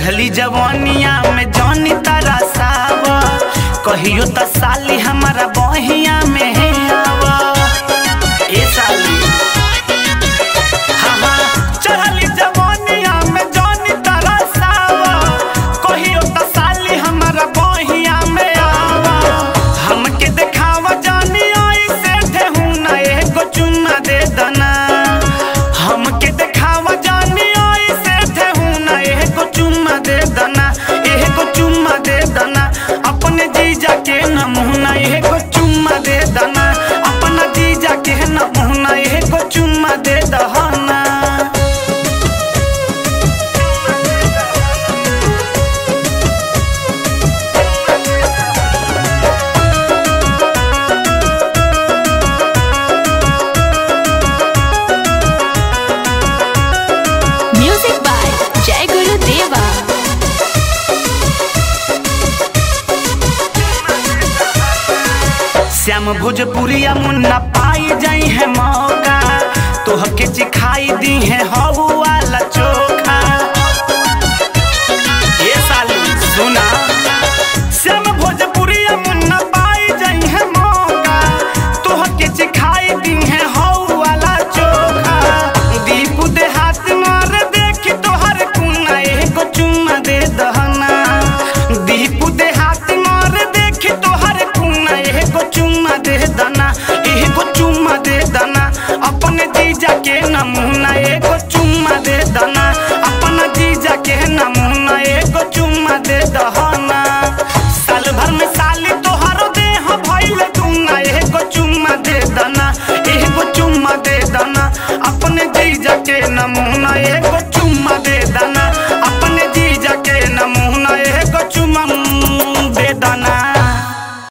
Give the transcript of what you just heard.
चढ़ली जवानिया में जानी तारा साव कहियो त साली हमारा बहिया में है आव ए साली हाँ हाँ चढ़ली जवानिया में जानी तारा साव कहियो त साली हमारा बहिया में आव हमके देखावा जानी आई से ठेहू ना एगो चुम्मा दे दना हमके देखावा जानी आई से ठेहू ना एगो चुम्मा दे दना एगो चुम्मा दे दना अपने जीजा के नमूना एगो चुम्मा दे दना अपना जीजा के नमूना एगो चुम्मा दे दहना Music by Jai Guru Deva. Shyam भोजपुरिया मुन्ना पाई जाई है मौका तोहके चिखाई दी है हऊ वाला चोखा ये साली सुना श्याम भोजपुरिया मुन्ना पाई जाई है मौका तोहके चिखाई दी है हऊ वाला चोखा दीपू देहात मार देख तोहर कुना एगो चुम्मा दे दहना दीपू देहात मार देख तोहर कुना एगो चुम्मा दे दना एगो चुम्मा दे दना अपने जीजा के नमूना एगो चुम्मा दे दना अपना जीजा के नमूना एगो चुम्मा दे दहना साल भर में साली तोहरो देह भइल दूंगा एगो चुम्मा दे दना एगो चुम्मा दे दना अपने जीजा के नमूना एगो